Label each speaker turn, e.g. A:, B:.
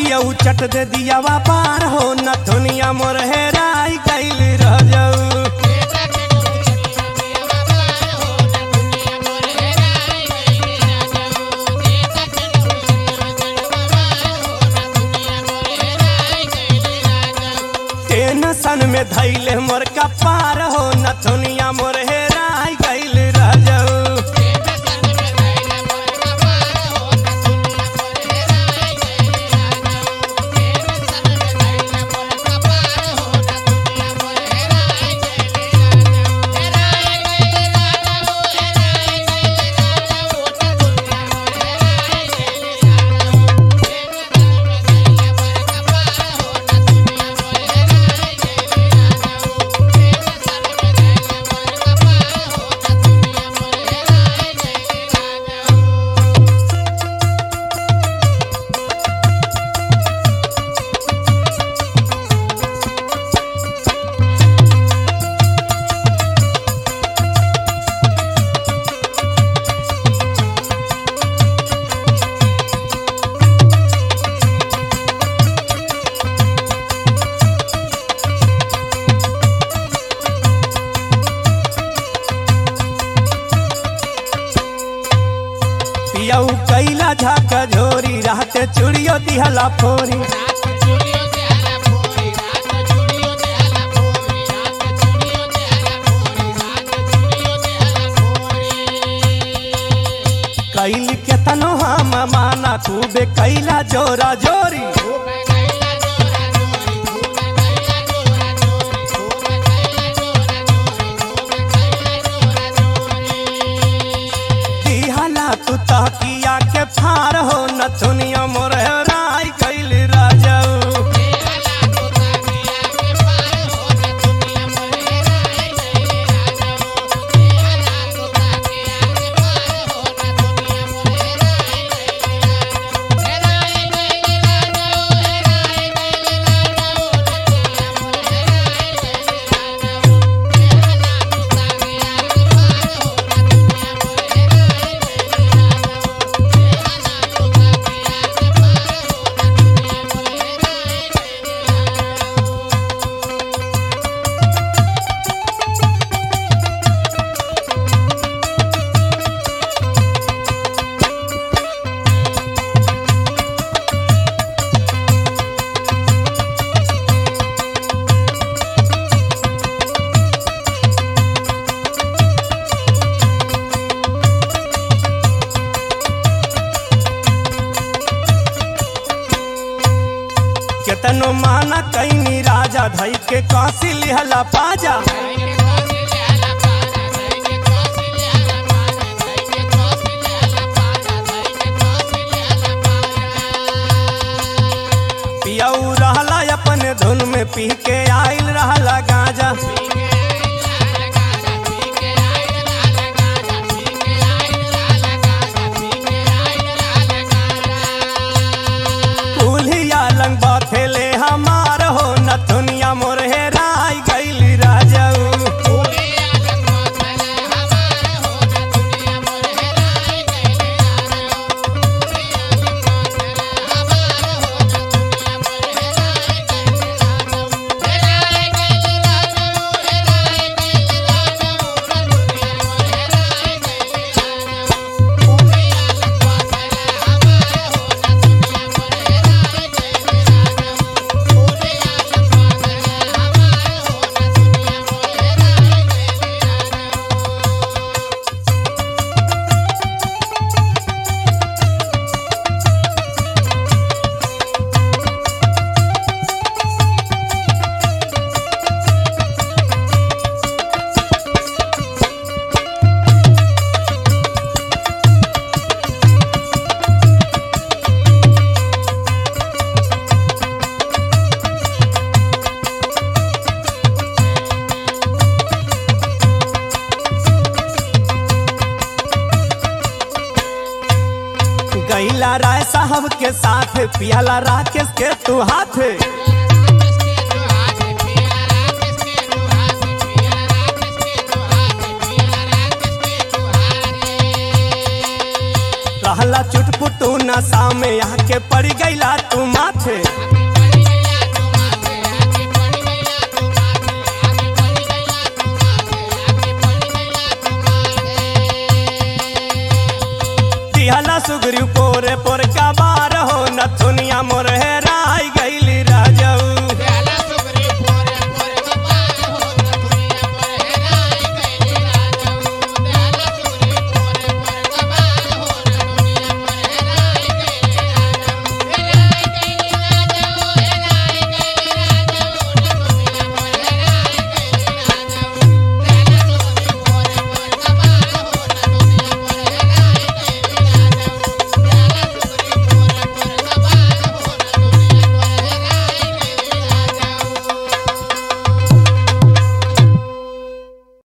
A: पियऊ चट दे दियावा पार हो नथुनिया मोर हेराई गइल रह जाऊ टेंशन में धैले मोर कपार हो नथुनिया मोर हेराई गइल रह जाऊ पियऊ कैला झाका झोरी रहते चुड़ियो दिहला फोरी कैल केतनो हम माना खूबे कैला जोरा जोरी दिहला तू तहकिया के फार हो नथुनिया मोर राय कैल राजाऊ केतनो माना कैनी राजा धई के काशी लिहला पाजा पियऊ रहला अपन धुन में पी के आइल रहला गाजा कुल्हिया लंग बाथेले हमार हो नथुनिया मोर हेराई गइल राजाऊ गैला राय साहब के साथ पियाला राकेश के तू हाथ रहला चुटपुटू नशा में आके पड़ गईला तू माथे मोर